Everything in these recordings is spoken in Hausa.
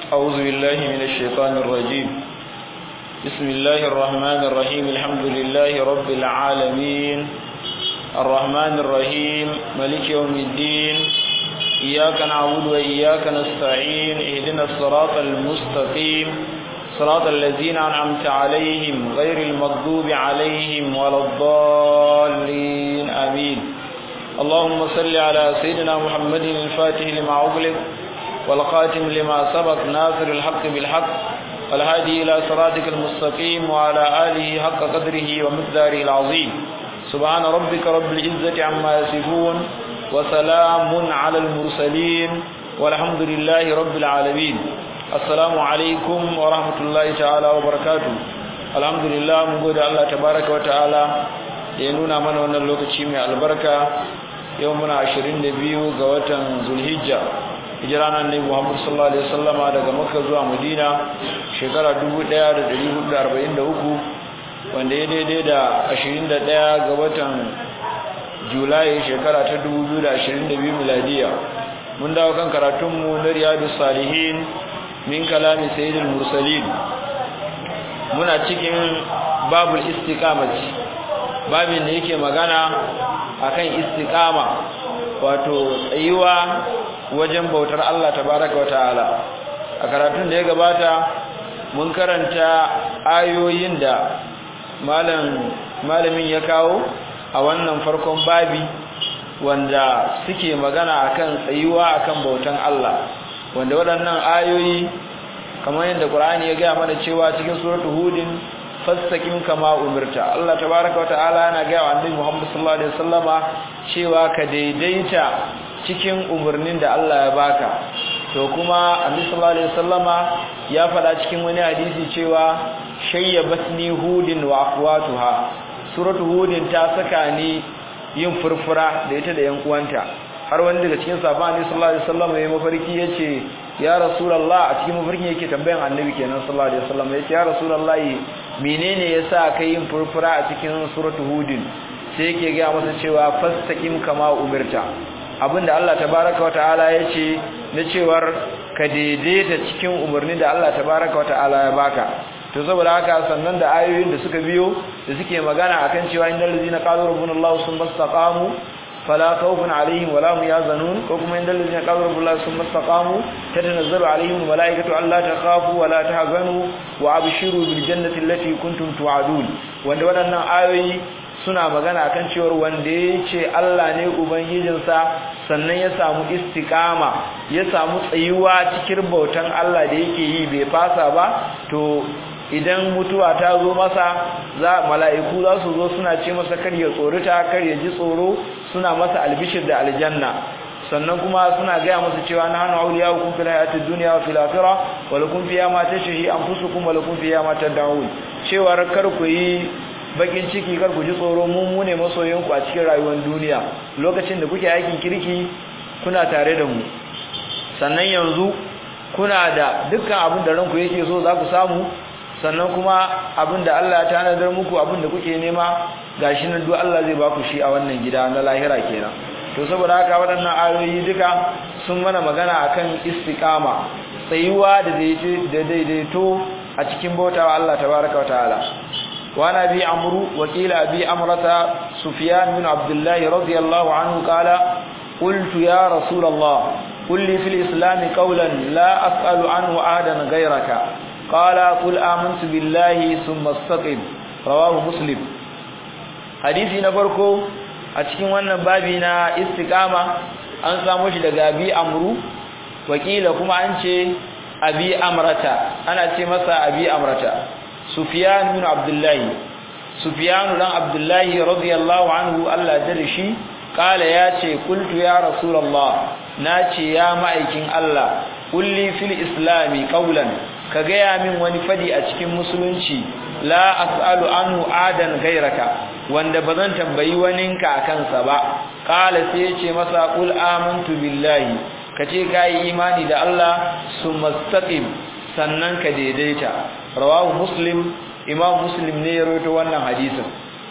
أعوذ بالله من الشيطان الرجيم بسم الله الرحمن الرحيم الحمد لله رب العالمين الرحمن الرحيم ملك يوم الدين إياك نعبد وإياك نستعين اهدنا الصراط المستقيم صراط الذين أنعمت عليهم غير المغضوب عليهم ولا الضالين آمين اللهم صل على سيدنا محمد الفاتح لما أغلق والقاتم لما سبق ناصر الحق بالحق والهادي إلى صراطك المستقيم وعلى آله حق قدره ومقداره العظيم سبحان ربك رب العزة عما يصفون وسلام على المرسلين والحمد لله رب العالمين السلام عليكم ورحمة الله تعالى وبركاته الحمد لله mun gode Allah tabaraka wa ta'ala da ya nuna mana wannan lokaci mai albarka yau muna 22 ga watan Zulhijja hijira nan ne Muhammad sallallahu alaihi wasallama daga Makka zuwa Madina shekara 1443 wanda ya daidai da 21 ga watan Julai shekara ta 2022 miladiya mun dawo kan karatunmu na Riyadus Salihin min kalami Sayyidul Mursalin muna cikin babul istiqamati babin da yake magana akan istiqama wato tsayuwa wajen bautar Allah tabaraka wataala a karatun da ya gabata mun karanta ayoyin da malam malamin ya kawo a wannan farkon babi wanda suke magana akan tsayuwa akan bautan Allah wanda waɗannan ayoyi kamar yadda Qur'ani ya gaya mana cewa cikin suratul hudin fastaqim kama umirta Allah tabaaraka wataala yana gaya wa annabi Muhammad sallallahu alaihi wasallama cewa ka daidaita cikin umarnin da Allah ya baka to kuma annabi sallallahu alaihi wasallama ya faɗa cikin wani hadisi cewa shayyabatni hudin wa akhwatuha suratul hudin ta saka ni yin furfura da ita da yan uwanta har wani daga cikin sahabban annabi sallallahu alaihi wasallam ya mafarki yace ya rasulullah a cikin mafarkin yake tambayan annabi kenan sallallahu alaihi wasallam yace ya rasulullah menene yasa kai yin furfura a cikin suratul hudin sai yake ga masa cewa fastaqim kama umirta abinda Allah tabaaraka wa ta'ala yace na cewar ka daidaita cikin umarni da Allah tabaaraka wa ta'ala ya baka to saboda haka sannan da ayoyin da suka biyo da suke magana akan cewa innal ladzina qalu rabbuna Allah summa istaqamu فلا خوف عليهم ولا هم يحزنون وكما عند الذين قالوا رب الله ثم استقاموا تتنزل عليهم الملائكة ألا تخافوا ولا تحزنوا وأبشروا بالجنة التي كنتم توعدون wanda waɗannan ayoyi suna magana akan cewar wanda ya ce Allah ne ubangijinsa sannan ya samu istiqama ya samu tsayuwa cikin bautan Allah da yake yi bai fasa ba to idan mutuwa ta zo masa za mala'iku za su zo suna ce masa kar ya tsorita kar ya ji tsoro suna masa albishir da aljanna sannan kuma suna gaya masa cewa na hannu auliya hukum fil hayatid dunya wa fil akhirah wa lakum fiha ma tashhi anfusukum wa lakum fiha ma tad'un cewa kar ku yi bakin ciki kar ku ji tsoro mu mu ne masoyan ku a cikin rayuwar duniya lokacin da kuke aikin kirki kuna tare da mu sannan yanzu kuna da dukkan abin da ranku yake so za ku samu sannan kuma abinda Allah ya tanadar muku abinda kuke nema gashi nan duk Allah zai baku shi a wannan gida na lahira kenan to saboda haka waɗannan ayoyi duka sun mana magana akan istiqama tsayuwa da daidaito a cikin bautawa Allah tabaaraka wataala wa nabi amru wa qila bi amrata sufyan bin abdullah radiyallahu anhu qala qultu ya rasulullah qul li fil islam qawlan la as'alu anhu ahadan ghayraka قال قل آمنت بالله ثم استقم رواه مسلم حديثي na farko a cikin wannan babi na istiqama an samu shi daga abi amru wakila kuma an ce abi amrata ana ce masa abi amrata sufyan bin abdullahi sufyan dan abdullahi radiyallahu anhu Allah da shi kala ya ce qultu ya rasulullah nace ya ma'aikin Allah kulli fil islami qawlan ka gaya min wani fadi a cikin musulunci la as'alu anhu adan gairaka wanda bazan tambayi waninka akan sa ba qala sai yace masa qul amantu billahi kace kai imani da Allah sumastaqim sannan ka daidaita rawahu muslim imam muslim ne ya rawaito wannan hadisin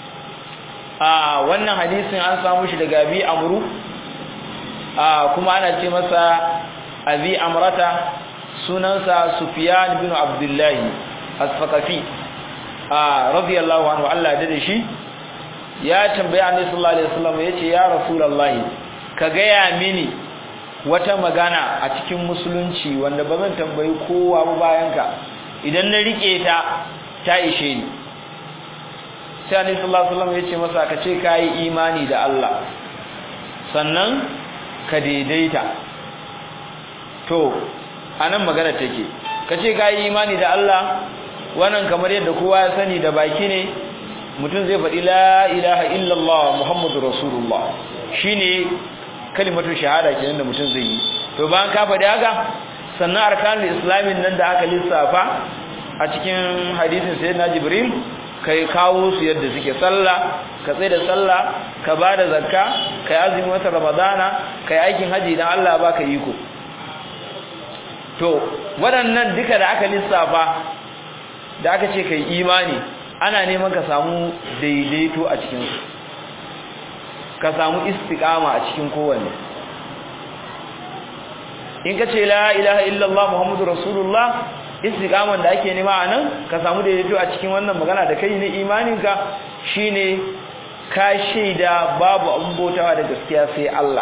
a wannan hadisin an samu shi daga bi amru a kuma ana ce masa abi amrata sunansa Sufyan bin Abdullah as-Saqafi ah radiyallahu anhu Allah ya dade shi ya tambaye Annabi sallallahu alaihi wasallam yace ya Rasulullahi ka gaya mini wata magana a cikin musulunci wanda ba zan tambayi kowa ba bayan ka idan na rike ta ta ishe ni sai Annabi sallallahu alaihi wasallam yace masa ka ce kai imani da Allah sannan ka daidaita to anan magana take kace kai imani da Allah wannan kamar yadda kowa ya sani da baki ne mutum zai faɗi la ilaha illallah muhammadur rasulullah shine kalimatu shahada kenan da mutum zai yi to bayan ka faɗi haka sannan arkanul islamin nan da aka lissafa a cikin hadisin sayyidina jibril kai kawo su yadda suke sallah ka tsaye da sallah ka bada zakka kai azumi wata ramadana kai aikin haji dan Allah baka iko to waɗannan duka da aka lissafa da aka ce kai imani ana neman ka samu daidaito a cikin su ka samu istiqama a cikin kowanne in ka ce la ilaha illallah muhammadur rasulullah istiqaman da ake nema anan ka samu daidaito a cikin wannan magana da kai ne imaninka shine ka shaida babu abun bautawa da gaskiya sai Allah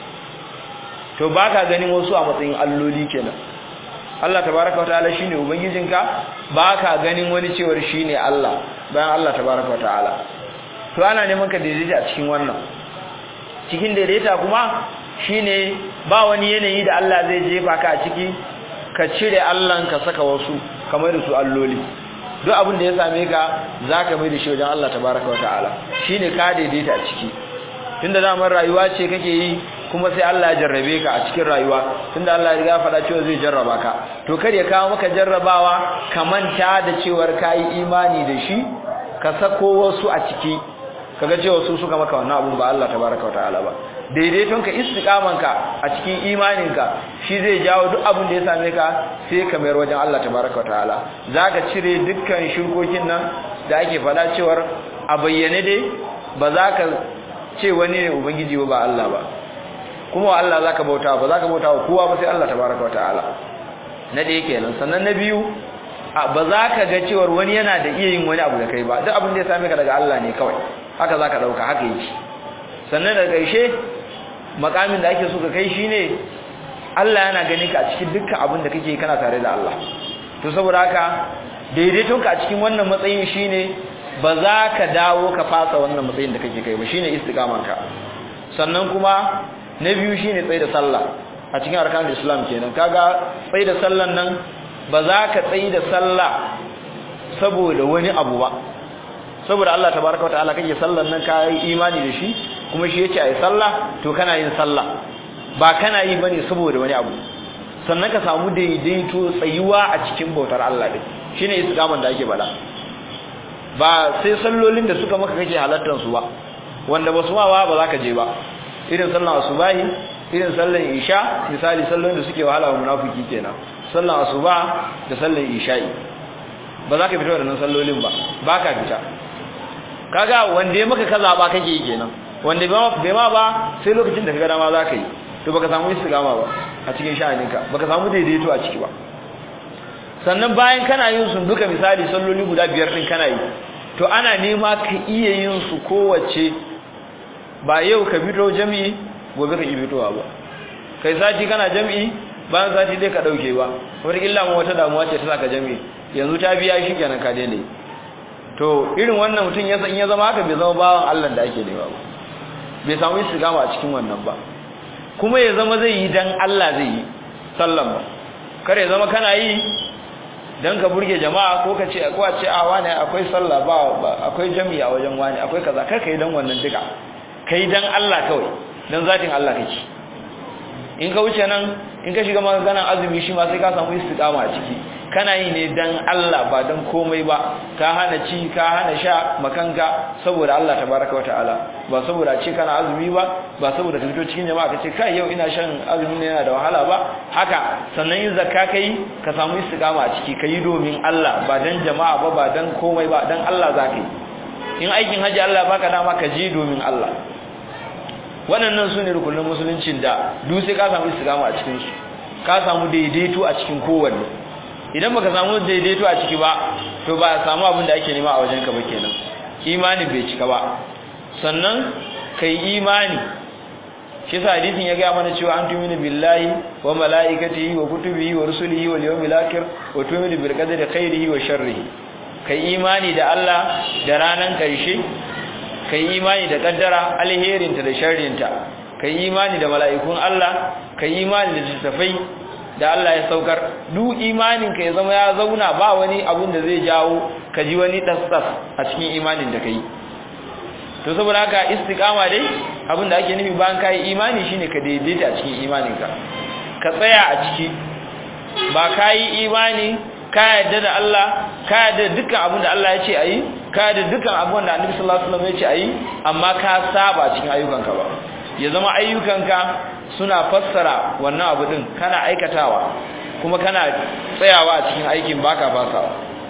to baka ganin wasu a matsayin alloli kenan Allah tabaaraka wa ta'ala shine ubangijinka baka ganin wani cewar shine Allah bayan Allah tabaaraka wa ta'ala to ana neman ka daidaita a cikin wannan cikin daidaita kuma shine ba wani yanayi da Allah zai jefa ka a ciki ka cire Allah ka saka wasu kamar da su alloli duk abin da ya same ka zaka mai da shi wajen Allah tabaraka wa ta'ala shine ka daidaita a ciki tunda zaman rayuwa ce kake yi kuma sai Allah ya jarrabe ka a cikin rayuwa tunda Allah ya riga faɗa cewa zai jarraba ka to kar ya kawo maka jarrabawa ka manta da cewar kai imani da shi ka sako wasu a ciki kaga cewa su suka maka wannan abun ba Allah tabaraka wa ta'ala ba daidaitonka istiqamanka a cikin imaninka shi zai jawo duk abin da ya same ka sai ka mayar wajen Allah tabaraka wataala zaka cire dukkan shirkokin nan da ake fada cewar a bayyane dai ba za ka ce wani ne ubangiji ba Allah ba kuma wa Allah zaka bauta ba zaka bauta wa kowa ba sai Allah tabaraka wataala na da yake nan sannan na biyu ba za ka ga cewar wani yana da iya yin wani abu da kai ba duk abin da ya same ka daga Allah ne kawai haka zaka dauka haka yake sannan da ƙarshe makamin da ake so ka kai shine Allah yana ganin ka a cikin dukkan abin da kake kana tare da Allah to saboda haka daidaiton ka a cikin wannan matsayin shine ba za ka dawo ka fasa wannan matsayin da kake kai ba shine istiqaman ka sannan kuma na biyu shine tsayi da sallah a cikin arkanul islam kenan kaga tsayi da sallan nan ba za ka tsayi da sallah saboda wani abu ba saboda Allah tabaraka wataala kake sallan nan kai imani da shi kuma shi yace ayi sallah to kana yin sallah ba kana yi bane saboda wani abu sannan ka samu daidaito tsayuwa a cikin bautar Allah din shine istiqaman da ake bada ba sai sallolin da suka maka kake halattar su ba wanda basu ma ba ba za ka je ba irin sallan asubahi irin sallan isha misali sallolin da suke wahala wa munafiki kenan sallan asuba da sallan isha'i ba za ka fita da nan sallolin ba ba ka fita kaga wanda ya maka kaza ba kake yi kenan wanda bai ma ba sai lokacin da kaga dama za ka yi to baka samu istiqama ba a cikin sha'aninka baka samu daidaito a ciki ba sannan bayan kana yin su duka misali salloli guda biyar din kana yi to ana nema ka iya yin su kowace ba yau ka fito jami'i gobe ka ki fitowa ba kai sati kana jami'i bayan sati dai ka dauke ba wata illa mu wata damuwa ce ta saka jami'i yanzu ta biya shi kenan ka daina to irin wannan mutum ya san ya zama haka bai zama bawan Allah da ake nema ba bai samu istiqama a cikin wannan ba kuma ya zama zai yi dan Allah zai yi sallan ba kare ya zama kana yi dan ka burge jama'a ko ka ce ko a ce a wani akwai sallah ba akwai jami'a wajen wani akwai kaza kar ka yi dan wannan duka kai dan Allah kawai dan zatin Allah kake in ka wuce nan in ka shiga maganar azumi shi ma sai ka samu istiqama a ciki kana yi ne dan Allah ba dan komai ba ka hana ci ka hana sha makanka saboda Allah tabaraka wataala ba saboda ce kana azumi ba ba saboda ka fito cikin jama'a ka ce kai yau ina shan azumi ne yana da wahala ba haka sannan yin zakka kai ka samu istiqama a ciki kai domin Allah ba dan jama'a ba ba dan komai ba dan Allah zaka yi in aikin haji Allah baka dama ka je domin Allah waɗannan su ne rukunin musuluncin da duk sai ka samu istiqama a cikin su ka samu daidaito a cikin kowanne idan baka samu daidaito a ciki ba to ba a samu abin da ake nema a wajenka ba kenan imanin bai cika ba sannan kai imani shi sa hadisin ya ga mana cewa an tuminu billahi wa malaikatihi wa kutubihi wa rusulihi wal yawmil akhir wa tuminu bil qadri khairihi wa sharrihi kai imani da Allah da ranan karshe kai imani da kaddara alherinta da sharrinta kai imani da mala'ikun Allah kai imani da littafai da Allah ya saukar duk imanin ka ya zama ya zauna ba wani abun da zai jawo ka ji wani dasdas a cikin imanin da kai to saboda haka istiqama dai abin da ake nufi bayan kai imani shine ka daidaita a cikin imaninka ka tsaya a ciki ba kai imani ka yarda da Allah ka yarda dukkan abin da Allah ya ce ayi ka yarda dukkan abin da Annabi sallallahu alaihi wasallam ya ce ayi amma ka saba cikin ayyukanka ba ya zama ayyukanka suna fassara wannan abu din kana aikatawa kuma kana tsayawa a cikin aikin baka fasawa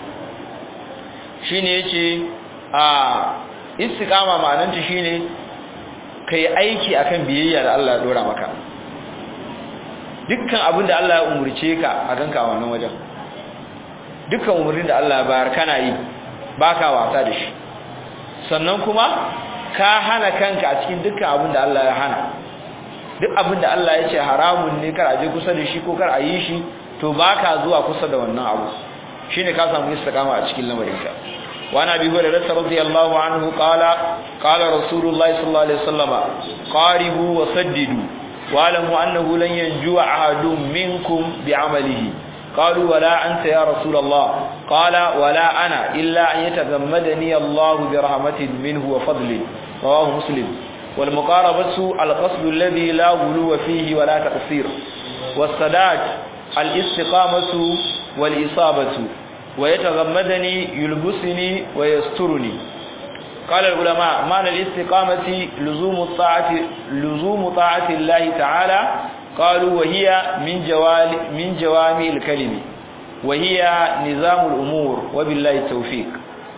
shine yace a istiqama ma'ananta shine kai aiki akan biyayya da Allah ya dora maka dukkan abin da Allah ya umurce ka a ganka wannan wajen dukkan umurnin da Allah ya bayar kana yi baka wasa da shi sannan kuma ka hana kanka a cikin dukkan abin da Allah ya hana duk abin da Allah ya ce haramun ne kar a je kusa da shi ko kar a yi shi to baka zuwa kusa da wannan abu shine ka samu istiqama a cikin lamarinka وعن ابي هريره رضي الله عنه قال قال رسول الله صلى الله عليه وسلم قاربوا وسددوا واعلموا انه لن ينجو احد منكم بعمله قالوا ولا انت يا رسول الله قال ولا انا الا ان يتغمدني الله برحمه منه وفضل رواه مسلم والمقاربه القصد الذي لا غلو فيه ولا تقصير والسداد الاستقامه والاصابه ويتغمدني يلبسني ويسترني قال العلماء معنى الاستقامة لزوم الطاعة لزوم طاعة الله تعالى قالوا وهي من جوال من جوامع الكلم وهي نظام الأمور وبالله التوفيق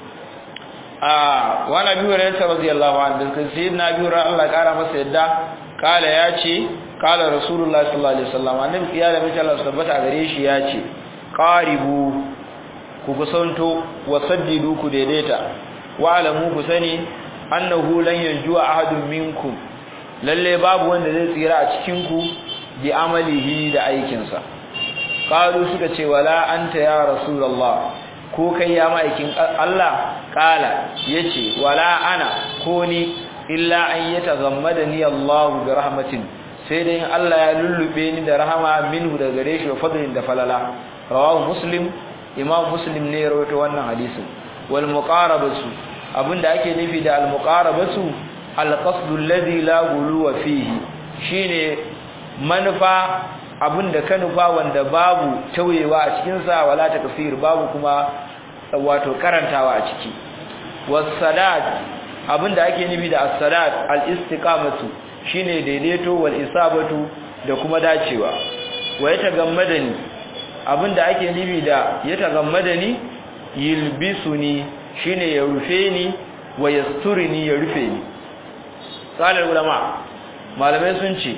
آه وانا ابي هريره رضي الله عنه سيدنا ابي هريره الله قال masa yadda kala yace kala rasulullahi sallallahu alaihi wasallam annabi ya da mace Allah tabbata gare shi yace qaribu ku kusanto wa saddidu ku daidaita wa alamu ku sani annahu lan yanjuwa ahadun minkum lalle babu wanda zai tsira a cikin ku bi amalihi da aikin sa qalu suka ce wala anta ya rasulullah ko kai ya maikin Allah kala yace wala ana ko ni illa an yatazammadani Allah bi rahmatin sai dai Allah ya lullube ni da rahama minhu daga gare shi wa fadlin da falala rawahu muslim imam muslim ne ya rawaito wannan hadisin wal muqarabatu abinda ake nufi da al muqarabatu al qasdu alladhi la guluwa fihi shine manufa abinda ka nufa wanda babu tauyewa a cikin sa wala takfir babu kuma wato karantawa a ciki was salat abinda ake nufi da as salat al istiqamatu shine daidaito wal isabatu da kuma dacewa wa yatagammadani abinda ake nufi da ya tagammada ni yilbisuni shine ya rufe ni wa yasturini ya rufe ni salar ulama malamai sun ce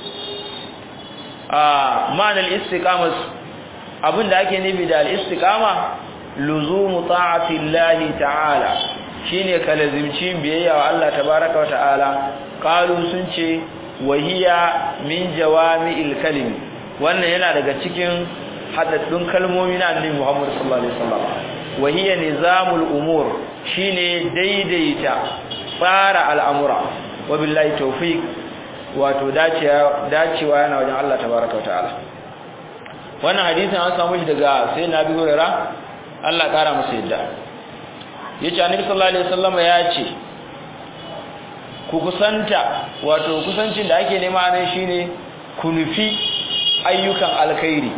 a ma'anar istiqama abinda ake nufi da al-istiqama luzumu ta'ati Allah ta'ala shine kalazimci biyayya wa Allah tabaaraka wa ta'ala qalu sun ce wahiya min jawami'il kalimi wannan yana daga cikin hadaddun kalmomi na annabi Muhammad sallallahu alaihi wasallam wa hiya nizamul umur shine daidaita tsara al'amura wa billahi tawfiq wato dacewa dacewa yana wajen Allah tabaaraka ta'ala wannan hadisin an samu shi daga sayyidina Abi Hurairah Allah kara masa yadda yace annabi sallallahu alaihi wasallam ya ce ku kusanta wato kusancin da ake nema nan shine ku nufi ayyukan alkhairi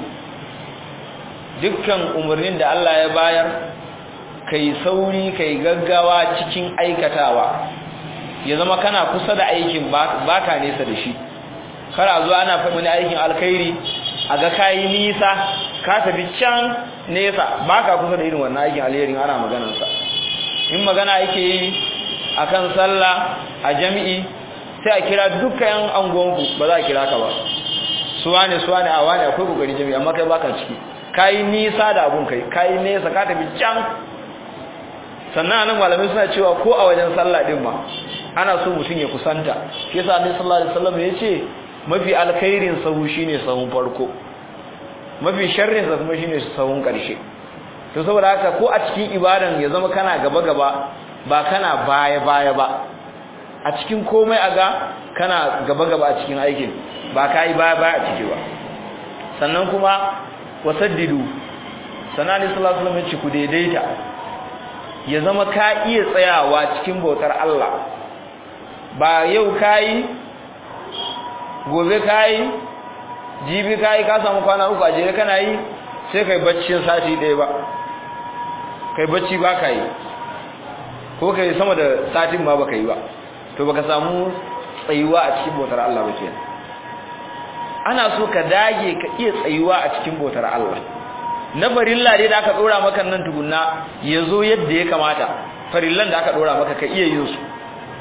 dukkan umarnin da Allah ya bayar kai sauri kai gaggawa cikin aikatawa ya zama kana kusa da aikin baka nesa da shi kar a zo ana faɗi wani aikin alkhairi a ga kayi nisa ka tafi can nesa baka kusa da irin wannan aikin alherin ana maganarsa in magana yake yi akan sallah a jami'i sai a kira dukkan angonku ba za a kira ka ba suwane suwane a wani akwai kokari jami'i amma kai baka ciki kai nisa da abun kai kai nesa ka tafi can sannan anan malamai suna cewa ko a wajen sallah din ma ana so mutum ya kusanta shi yasa annabi sallallahu alaihi wasallam yace mafi alkhairin sahu shine sahun farko mafi sharrin sa kuma shine sahun karshe to saboda haka ko a cikin ibadan ya zama kana gaba gaba ba kana baya baya ba a cikin komai aga kana gaba gaba a cikin aikin ba kai baya baya a ciki ba sannan kuma wasaddidu sanani sallallahu alaihi wasallam ya ce ku daidaita ya zama ka iya tsayawa cikin bautar Allah ba yau kayi gobe kayi jibi kayi ka samu kwana uku a jere kana yi sai kai baccin sati ɗaya ba kai bacci ba ka yi ko kai sama da satin ma baka yi ba to baka samu tsayuwa a cikin bautar Allah ba kenan ana so ka dage ka iya tsayuwa a cikin bautar Allah na farilla dai da aka dora maka nan tukunna yazo yadda ya kamata farillan da aka dora maka ka iya yin su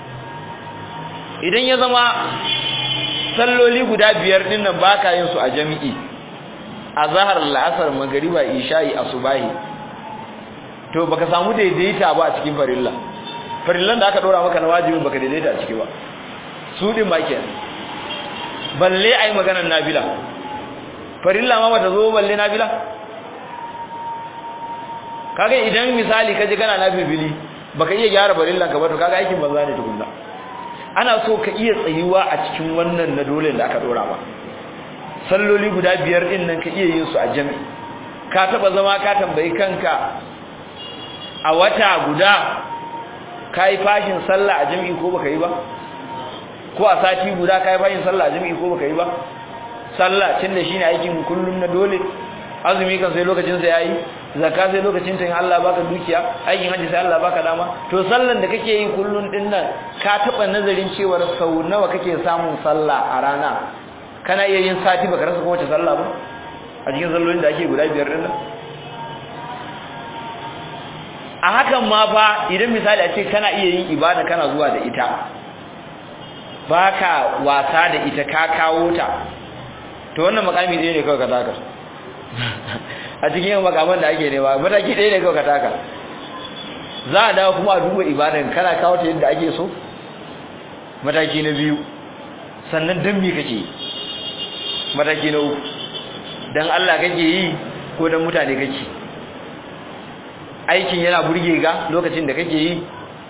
idan ya zama salloli guda biyar din nan baka yin su a jami'i azhar la'asar magriba isha'i asubahi to baka samu daidaita ba a cikin farilla farillan da aka dora maka na wajibin baka daidaita a ciki ba su din ba kenan balle ai maganar nafila farilla ma bata zo balle nafila kaga idan misali kaje kana nafili baka iya gyara farillan ka ba to kaga aikin banza ne tukunna ana so ka iya tsayuwa a cikin wannan na dole da aka dora ba salloli guda biyar din nan ka iya yin su a jami'i ka taba zama ka tambayi kanka a wata guda kai fashin sallah a jami'i ko baka yi ba ko a sati guda kai fashin sallah a jami'i ko baka yi ba sallah tunda shine aikin kullum na dole azumi kan sai lokacin sa yayi zakka sai lokacin ta in Allah baka dukiya aikin haji sai Allah baka dama to sallan da kake yi kullun din nan ka taba nazarin cewa sau nawa kake samun sallah a rana kana iya yin sati baka rasa kowace sallah ba a cikin sallolin da ake guda biyar din nan a hakan ma fa idan misali a ce kana iya yin ibada kana zuwa da ita baka wasa da ita ka kawo ta to wannan makami ɗaya ne kawai ka taka a cikin yin makaman da ake nema mataki ɗaya ne kawai ka taka za a dawo kuma a duba ibadan kana kawo ta yadda ake so mataki na biyu sannan don me kake mataki na uku don Allah kake yi ko don mutane kake aikin yana burge ga lokacin da kake yi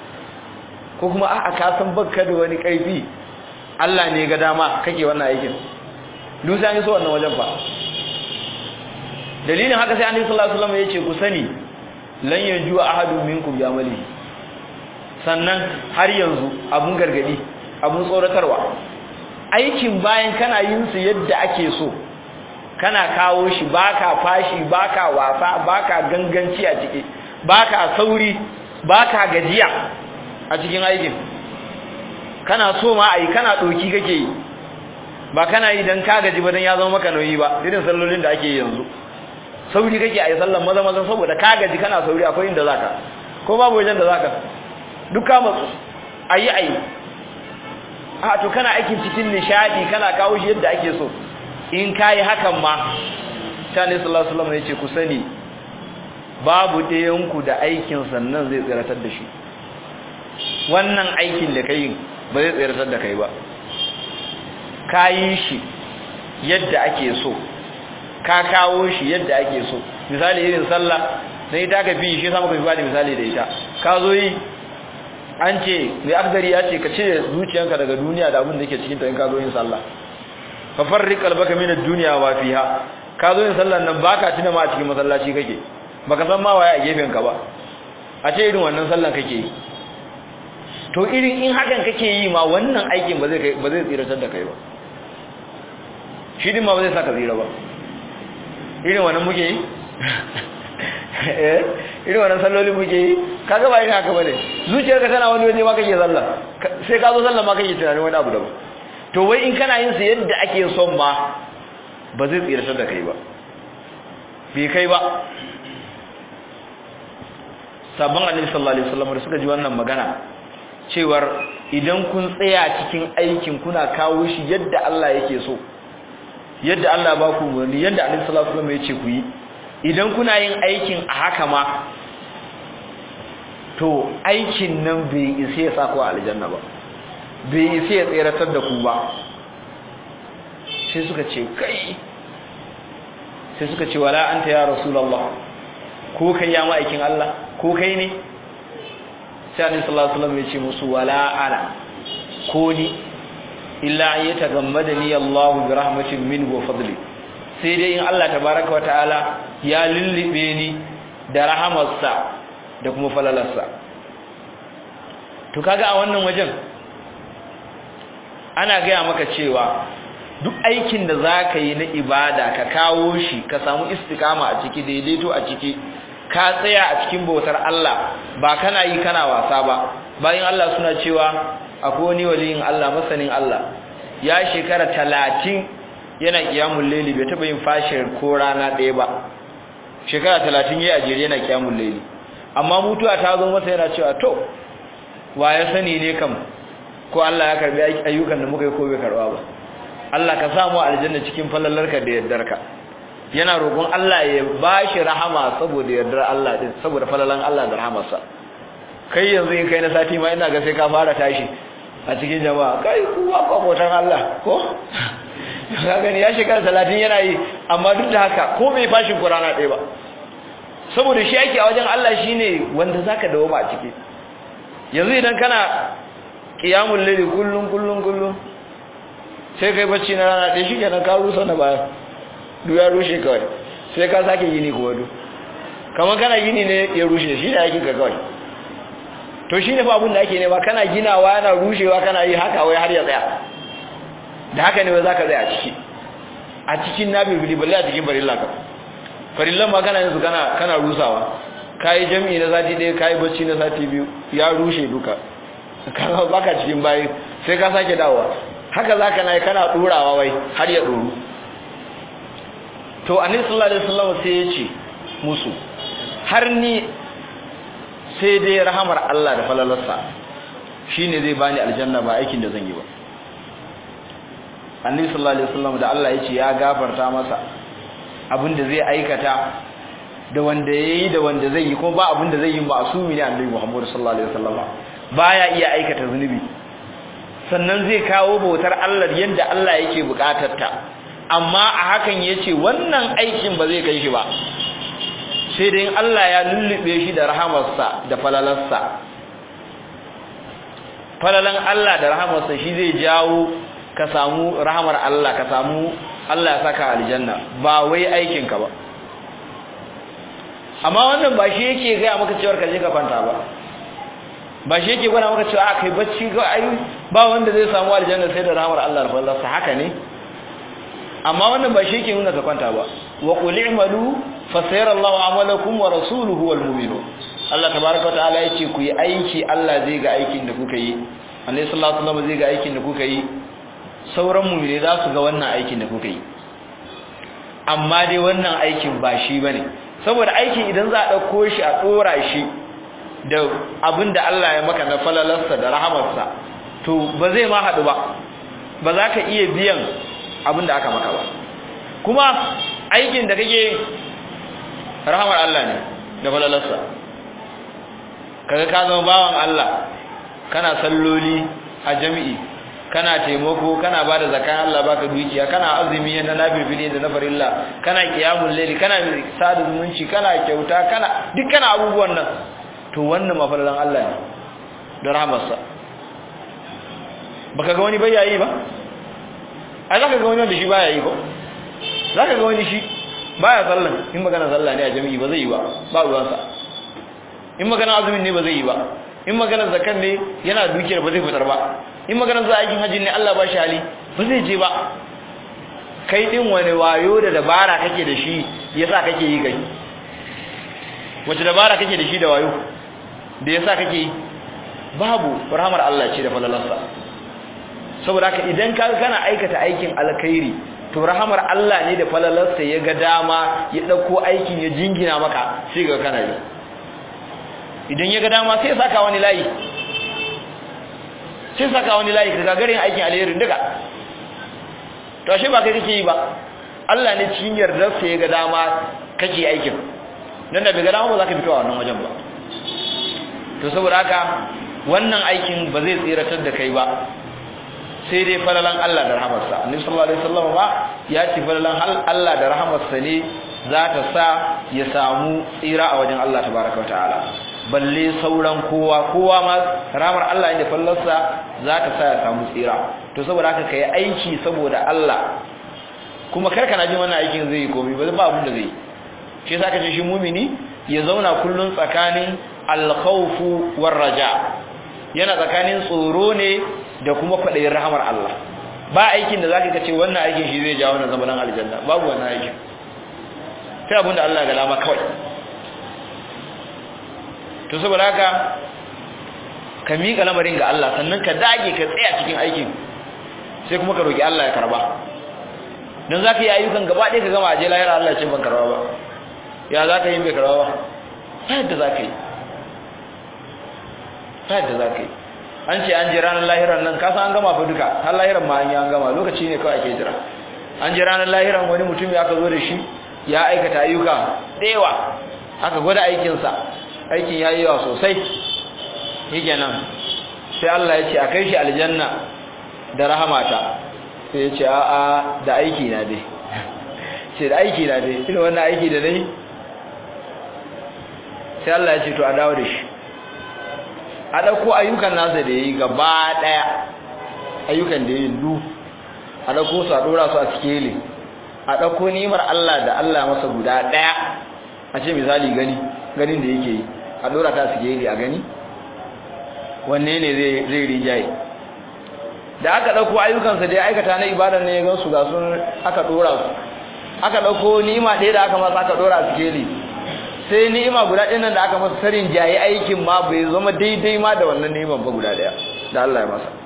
ko kuma a'a ka san bakka da wani ƙarfi Allah ne ga dama kake wannan aikin dusa ne so wannan wajen fa dalilin haka sai annabi sallallahu alaihi wasallam yace ku sani lan yanju ahadun minkum bi amali sannan har yanzu abun gargadi abun tsoratarwa aikin bayan kana yin su yadda ake so kana kawo shi baka fashi baka wasa baka ganganci a ciki baka sauri baka gajiya a cikin aikin kana so ma ai kana doki kake yi ba kana yi dan ka gaji ba dan ya zama maka nauyi ba irin sallolin da ake yanzu sauri kake a yi sallan maza maza saboda ka gaji kana sauri akwai inda zaka ko babu wajen da zaka duka matsu ayi ayi a to kana aikin cikin nishadi kana kawo shi yadda ake so in kai hakan ma tani sallallahu alaihi wasallam yace ku sani babu ɗayan ku da aikin sannan zai tsiratar da shi wannan aikin da kai ba zai tsiratar da kai ba kayi shi yadda ake so ka kawo shi yadda ake so misali irin sallah sai ita ka fi shi sama ka fi bada misali da ita ka zo yi an ce mai akdari ya ce ka cire zuciyanka daga duniya da abin da yake cikin ta in ka zo yin sallah fa farriq qalbaka min ad-dunya wa fiha ka zo yin sallah nan baka tuna ma a cikin masallaci kake baka san ma waye a gefen ka ba a ce irin wannan sallan kake yi to irin in hakan kake yi ma wannan aikin ba zai ba zai tsiratar da kai ba shi din ma ba zai saka tsira ba irin wannan muke yi eh irin wannan salloli muke yi kaga ba irin haka bane zuciyarka tana wani waje ma kake sallah sai ka zo sallah ma kake tunanin wani abu daban to wai in kana yin su yadda ake son ma ba zai tsiratar da kai ba bai kai ba sabon annabi sallallahu alaihi wasallam da suka ji wannan magana cewar idan kun tsaya cikin aikin kuna kawo shi yadda Allah yake so yadda Allah ba ku umarni yadda Annabi sallallahu alaihi wasallam ya ce ku yi idan kuna yin aikin a haka ma to aikin nan bai isa ya sa ku a aljanna ba bai isa ya tseratar da ku ba sai suka ce kai sai suka ce wala anta ya rasulullah ko kai ya ma'aikin Allah ko kai ne sai annabi sallallahu alaihi wasallam ya ce musu wala ana ko ni illa an yatagammadani Allah bi rahmatin minhu wa fadli sai dai in Allah tabaaraka wa ta'ala ya lullube ni da rahamarsa da kuma falalarsa to kaga a wannan wajen ana gaya maka cewa duk aikin da za ka yi na ibada ka kawo shi ka samu istikama a ciki daidaito a ciki ka tsaya a cikin bautar Allah ba kana yi kana wasa ba bayan Allah suna cewa akwai wani waliyin Allah masanin Allah ya shekara talatin yana kiyamun laili bai taɓa yin fashin ko rana ɗaya ba shekara talatin ya ajiyar yana kiyamun laili amma mutuwa ta zo masa yana cewa to wa ya sani ne kam ko Allah ya karbi ayyukan da muka yi ko bai karba ba Allah ka samu aljanna cikin falalarka da yardarka yana roƙon Allah ya bashi rahama saboda yardar Allah din saboda falalan Allah da rahamarsa kai yanzu in kai na sati ma ina ga sai ka fara tashi a cikin jama'a kai kuwa kwamotan Allah ko ka gani ya shekara 30 yana yi amma duk da haka ko bai fashin Qur'ana ɗaya ba saboda shi yake a wajen Allah shine wanda zaka dawo a ciki yanzu idan kana qiyamul layli kullun kullun kullun sai kai bacci na rana ɗaya shikenan ka rusa na baya duk ya rushe kawai sai ka sake gini kuma duk kamar kana gini ne ya rushe shi ne aikin ka kawai to shi ne fa abin da ake nema kana ginawa yana rushewa kana yi haka wai har ya tsaya da haka ne wai za ka tsaya a ciki a cikin na bibili balle a cikin farilla ka farillan ma kana yanzu kana kana rusawa kayi jami'i na sati ɗaya kayi bacci na sati biyu ya rushe duka kana baka cikin bayi sai ka sake dawowa haka zaka nayi kana ɗurawa wai har ya ɗoru to annabi sallallahu alaihi wasallam sai ya ce musu har ni sai dai rahamar Allah da falalarsa shine zai bani aljanna ba aikin da zan yi ba annabi sallallahu alaihi wasallam da Allah ya ce ya gafarta masa abinda zai aikata da wanda yayi da wanda zai yi kuma ba abinda zai yi ma'sumi ne annabi Muhammad sallallahu alaihi wasallam baya iya aikata zunubi sannan zai kawo bautar Allah yadda Allah yake bukatar ta amma a hakan yace wannan aikin ba zai kai shi ba sai dai Allah ya lullube shi da rahamarsa da falalarsa falalan Allah da rahamarsa shi zai jawo ka samu rahamar Allah ka samu Allah ya saka aljanna ba wai aikin ka ba amma wannan ba shi yake ga maka cewa ka je ka kwanta ba ba shi yake gwada maka cewa kai bacci ga ai ba wanda zai samu aljanna sai da rahamar Allah da falalarsa haka ne amma wannan ba shi yake nuna ka kwanta ba wa qul i'malu fa sayarallahu amalakum wa rasuluhu wal mu'minun Allah tabaaraka ta'ala yace ku yi aiki Allah zai ga aikin da kuka yi Annabi sallallahu alaihi wasallam zai ga aikin da kuka yi sauran mu'mini za su ga wannan aikin da kuka yi amma dai wannan aikin ba shi bane saboda aikin idan za a dauko shi a dora shi da abinda Allah ya maka na falalarsa da rahamarsa to ba zai ma hadu ba ba za ka iya biyan abinda aka maka ba kuma aikin da kake rahamar Allah ne da falalarsa kaga ka zama bawan Allah kana salloli a jami'i kana taimako kana bada zakan Allah baka dukiya kana azumi na nafilfili da na farilla kana qiyamul layli kana sada zumunci kana kyauta kana duk kana abubuwan nan to wannan mafallalan Allah ne da rahamarsa baka ga wani bayayi ba ai zaka ga wani wanda shi baya yi ko zaka ga wani shi baya sallan in magana sallah ne a jami'i ba zai yi ba ba ruwansa in magana azumin ne ba zai yi ba in magana zakan ne yana dukiyar ba zai fitar ba in magana za aikin hajji ne Allah ba shi hali ba zai je ba kai din wani wayo da dabara kake da shi yasa kake yi kai wace dabara kake da shi da wayo da yasa kake yi babu rahmar Allah ce da falalarsa saboda haka idan ka kana aikata aikin alkhairi to rahamar Allah ne da falalarsa ya ga dama ya dauko aikin ya jingina maka sai ga kana yi idan ya ga dama sai ya saka wani layi sai saka wani layi ka gagarin aikin alherin duka to ashe ba kai kake yi ba Allah ne cikin yardar sa ya ga dama kake aikin nan da bai ga dama ba za ka fito a wannan wajen ba to saboda haka wannan aikin ba zai tsiratar da kai ba sai dai falalan Allah da rahamarsa annabi sallallahu alaihi wasallam ba ya ce falalan Allah da rahamarsa ne za ta sa ya samu tsira a wajen Allah tabaraka wataala balle sauran kowa kowa ma ramar Allah inda fallarsa za ta sa ya samu tsira to saboda haka kai aiki saboda Allah kuma karka na jin wannan aikin zai yi komai ba ba abin da zai shi yasa ka ce shi mumini ya zauna kullun tsakanin al-khawfu war-raja yana tsakanin tsoro ne da kuma kwaɗayin rahamar Allah ba aikin da zaka ce wannan aikin shi zai jawo na zamanin aljanna babu wannan aikin sai abinda Allah ga dama kawai to saboda haka ka miƙa lamarin ga Allah sannan ka dage ka tsaya cikin aikin sai kuma ka roki Allah ya karba dan zaka yi ayyukan gaba ɗaya ka gama aje lahira Allah ya ce ban karba ba ya zaka yi bai karba ba ta yadda zaka yi ta yadda zaka yi an ce an ji ranar lahiran nan kasa an gama fa duka har lahiran ma an yi an gama lokaci ne kawai ake jira an ji ranar lahiran wani mutum ya aka zo da shi ya aikata ayyuka yawa aka gwada aikinsa aikin ya yi yawa sosai yake nan sai Allah ya ce a kai shi aljanna da rahamata sai ya ce a'a da aiki na dai ce da aiki na dai ina wannan aiki da dai sai Allah ya ce to a dawo da shi a ɗauko ayyukan nasa da ya yi gaba ɗaya ayyukan da ya yi du a ɗauko su a ɗora su a sikeli a ɗauko nimar Allah da Allah masa guda ɗaya a ce misali gani ganin da yake yi a ɗora ta sikeli a gani wanne ne zai rijaye da aka ɗauko ayyukansa da ya aikata na ibadar ne ya gan su ga sun aka ɗora su aka ɗauko nima ɗaya da aka masa aka ɗora a sikeli sai ni'ima guda ɗin nan da aka masa sarin jayi aikin ma bai zama daidai ma da wannan ni'iman ba guda ɗaya da Allah ya masa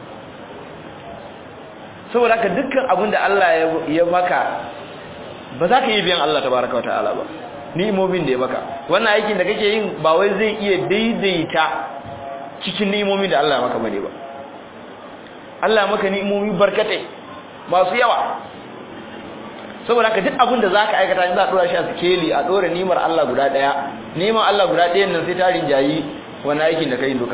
saboda haka dukkan abin da Allah ya maka ba za ka yi biyan Allah tabaraka wa ta'ala ba ni'imomin da ya maka wannan aikin da kake yin ba wai zai iya daidaita cikin ni'imomin da Allah ya maka bane ba Allah ya maka ni'imomi barkatai masu yawa saboda haka duk abin da zaka aikata in za a dora shi a sikeli a dora nimar Allah guda daya nimar Allah guda ɗayan nan sai ta rinjayi wani aikin da kai duka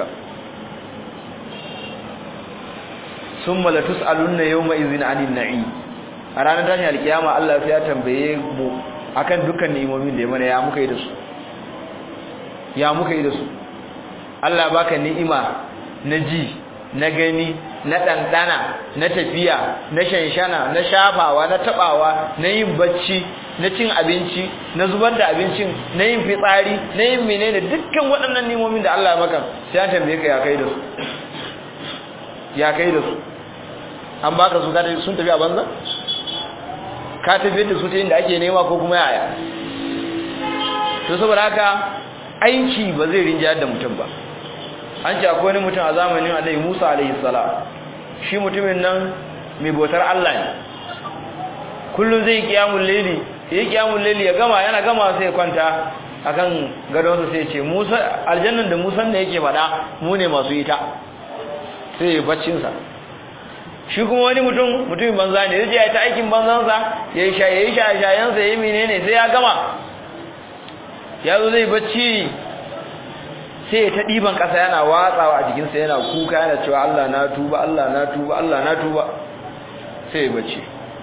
summa la tusaluna yawma idhin anin na'i a ranar tashin alkiyama Allah sai ya tambaye mu akan dukkan ni'imomin da ya mana ya muka yi da su ya muka yi da su Allah baka ni'ima na ji na gani na ɗanɗana na tafiya na shanshana na shafawa na taɓawa na yin bacci na cin abinci na zubar da abincin na yin fitsari na yin menene dukkan waɗannan nimomin da Allah maka sai an tambaye ka ya kai da su ya kai da su an baka su kada sun tafi a banza ka tafi da su ta inda ake nema ko kuma yaya to saboda haka aiki ba zai rinjayar da mutum ba an ce akwai wani mutum a zamanin Annabi Musa alaihi salam shi mutumin nan mai bautar Allah ne kullum zai kiyamul layli yayi kiyamul layli ya gama yana gama sai kwanta akan gadonsa sai ce Musa aljannan da Musa ne yake fada mu ne masu ita sai ya baccin sa shi kuma wani mutum mutumin banza ne zai ya ta aikin banzansa yayi sha yayi sha shayansa yayi menene sai ya gama ya zo zai bacci sai ya ta ɗiban ƙasa yana watsawa a jikinsa yana kuka yana cewa Allah na tuba Allah na tuba Allah na tuba sai ya bacci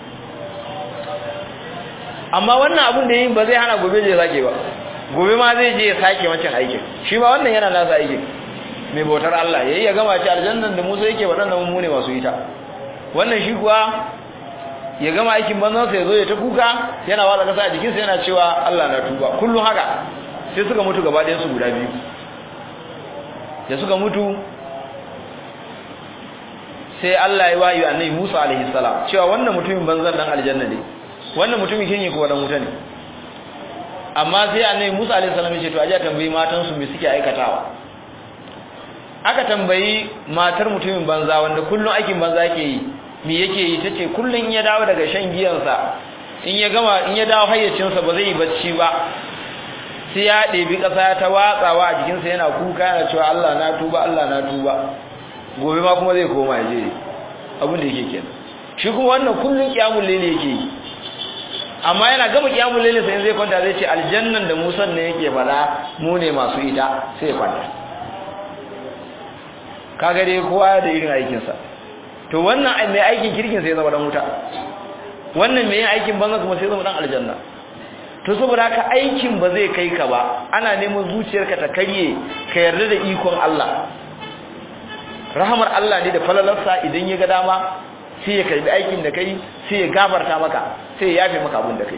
amma wannan abin da yin ba zai hana gobe je sake ba gobe ma zai je ya sake wancan aikin shi ma wannan yana nasa aikin mai bautar Allah yayi ya gama ci aljannan da Musa yake waɗannan mu ne masu ita wannan shi kuwa ya gama aikin banzan sa ya zo ya ta kuka yana watsa ƙasa a jikinsa yana cewa Allah na tuba kullum haka sai suka mutu gaba ɗayan su guda biyu da suka mutu sai Allah ya wayi annabi Musa alaihi salam cewa wannan mutumin banzan dan aljanna ne wannan mutumin kin yi ko dan wuta ne amma sai annabi Musa alaihi salam ya ce to aje tambayi matan su me suke aikatawa aka tambayi matar mutumin banza wanda kullun aikin banza yake yi me yake yi tace kullun in ya dawo daga shan giyansa in ya gama in ya dawo hayyacinsa ba zai yi bacci ba sai ya ɗebi ƙasa ta watsawa a jikinsa yana kuka yana cewa Allah na tuba Allah na tuba gobe ma kuma zai koma ya je abin da yake kenan shi kuma wannan kullun kiyamul layli yake yi amma yana gama kiyamul layl sai zai kwanta zai ce aljannan da Musa ne yake fada mu ne masu ita sai ya kwanta kaga dai kowa da irin aikin sa to wannan mai aikin kirkin sai ya zama dan wuta wannan mai yin aikin banza kuma sai ya zama dan aljanna to saboda haka aikin ba zai kai ka ba ana neman zuciyarka ta karye ka yarda da ikon Allah rahamar Allah ne da falalarsa idan ya ga dama sai ya karbi aikin da kai sai ya gafarta maka sai ya yafe maka abin da kai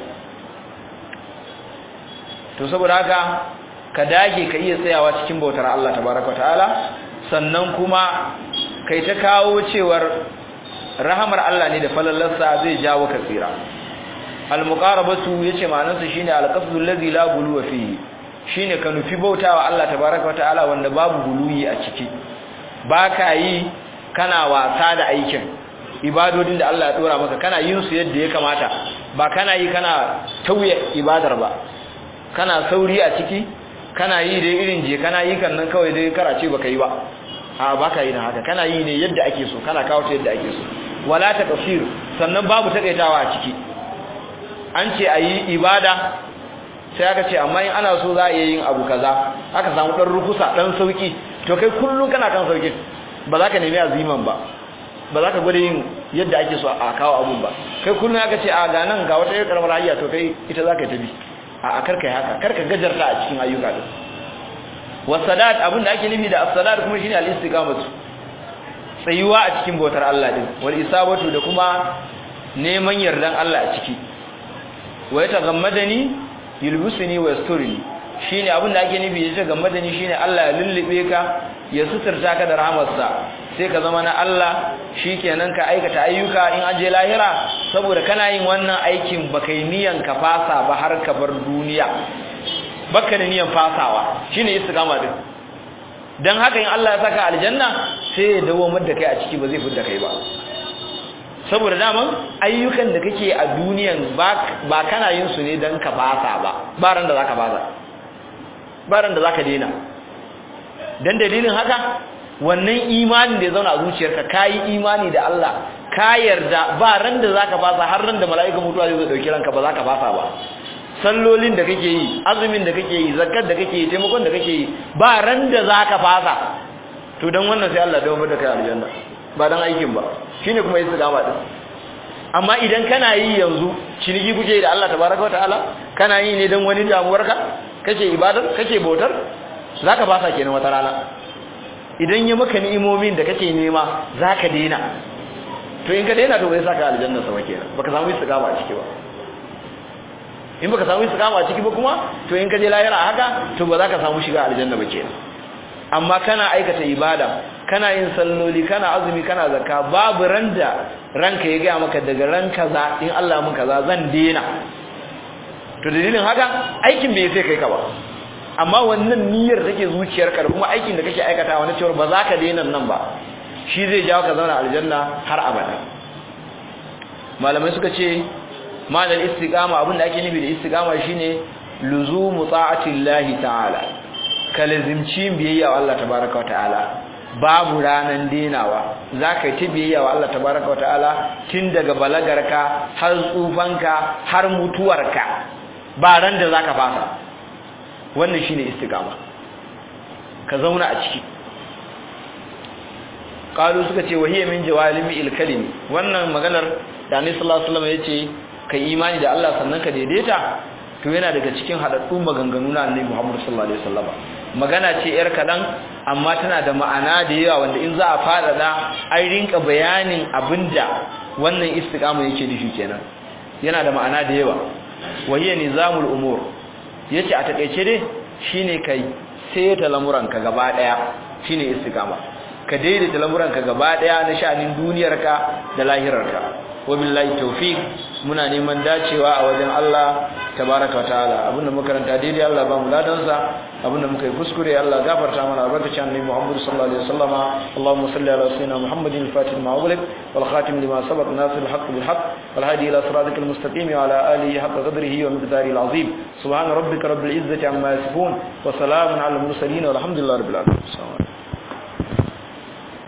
to saboda haka ka dage ka iya tsayawa cikin bautar Allah tabaraka ta'ala sannan kuma kai ta kawo cewar rahamar Allah ne da falalarsa zai jawo ka tsira al-muqarabatu yace ma'anarsa shine al-qasdu allazi la guluwa fihi shine ka nufi bautawa Allah tabaraka ta'ala wanda babu guluyi a ciki baka yi kana wasa da aikin ibadodin da Allah ya dora maka kana yin su yadda ya kamata ba kana yi kana tauye ibadar ba kana sauri a ciki kana yi dai irin je kana yi kan nan kawai dai karace baka yi ba a baka yi na haka kana yi ne yadda ake so kana kawo ta yadda ake so wala ta kafir sannan babu takaitawa a ciki an ce ayi ibada sai aka ce amma in ana so za a iya yin abu kaza aka samu dan rukusa dan sauki to kai kullun kana kan sauki ba za ka nemi aziman ba ba za ka gwada yin yadda ake so a kawo abun ba kai kullun aka ce a ga nan ga wata yar karamar hayya to kai ita za ka tabi a karka haka karka gajarta a cikin ayyuka din wasadat abin da ake nufi da as-salat kuma shine al-istiqamatu tsayuwa a cikin bautar Allah din wal isabatu da kuma neman yardan Allah a ciki wa yatagammadani yulbusuni wa yasturini shine abin da ake nufi yace gammadani shine Allah ya lullube ka ya suturta ka da rahmarsa sai ka zama na Allah shikenan ka aikata ayyuka in an je lahira saboda kana yin wannan aikin baka yi niyan ka fasa ba har ka bar duniya baka da niyan fasawa shine istiqama din dan haka in Allah ya saka aljanna sai ya dawo da kai a ciki ba zai fidda kai ba saboda daman ayyukan da kake a duniyan ba kana yin su ne dan ka fasa ba ba ran da zaka fasa ba ran da zaka daina dan dalilin haka wannan imanin da ya zauna a zuciyarka kayi imani da Allah ka yarda ba ran da zaka fasa har ran da mala'ika mutuwa zai zo dauki ranka ba zaka fasa ba sallolin da kake yi azumin da kake yi zakkar da kake yi taimakon da kake yi ba ran da zaka fasa to dan wannan sai Allah dawo da kai aljanna ba dan aikin ba shine kuma istiqama din amma idan kana yi yanzu ciniki kuke da Allah tabaraka wa ta'ala kana yi ne dan wani damuwarka kake ibadar kake bautar zaka fasa kenan wata rana idan ya maka ni'imomin da kake nema zaka daina to in ka daina to bai saka aljanna sama kenan baka samu istiqama a ciki ba in baka samu istiqama a ciki ba kuma to in ka je lahira haka to ba za ka samu shiga aljanna ba kenan amma kana aikata ibada kana yin salloli kana azumi kana zakka babu randa ranka ya ga maka daga ran kaza in Allah mun kaza zan daina to dalilin haka aikin bai sai kai ka ba amma wannan niyyar take zuciyarka da kuma aikin da kake aikatawa na cewa ba za ka daina nan ba shi zai jawo ka zauna aljanna har abada malamai suka ce ma'anar istiqama abinda ake nufi da istiqama shine luzumu ta'atillahi ta'ala kalazimci biyayya wa Allah tabaaraka ta'ala babu ranan denawa zaka yi ta biyayya wa Allah tabaaraka ta'ala tun daga balagarka har tsufanka har mutuwarka ba ran da zaka fasa wannan shine istiqama ka zauna a ciki qalu suka ce wahiya min jawalimi ilkalimi wannan maganar da Annabi sallallahu alaihi wasallam yace kai imani da Allah sannan ka daidaita to yana daga cikin hadaddun maganganu na Annabi Muhammad sallallahu alaihi wasallam magana ce yar kadan amma tana da ma'ana da yawa wanda in za a fara da an rinka bayanin abinda wannan istiqama yake nufi kenan yana da ma'ana da yawa wahiya nizamul umur yace a takeice dai shine kai sai ta lamuranka gaba daya shine istiqama ka daidaita lamuranka gaba daya na sha'anin duniyarka da lahirarka wabillahi tawfiq muna neman dacewa a wajen Allah tabaaraka wataala abinda muka karanta daidai Allah ba mu ladan sa abinda muka yi kuskure Allah gafarta mana albarkacin annabi Muhammad sallallahu alaihi wasallama Allahumma salli ala sayyidina Muhammadin al-fatih ma ughliq wal khatim lima sabaq nasir al-haqq bil haqq wal hadi ila siratikal mustaqim wa ala alihi haqqa qadrihi wa miqdarihi al-azim subhana rabbika rabbil izzati amma yasifun wa salamun ala al-mursalin walhamdulillahi rabbil alamin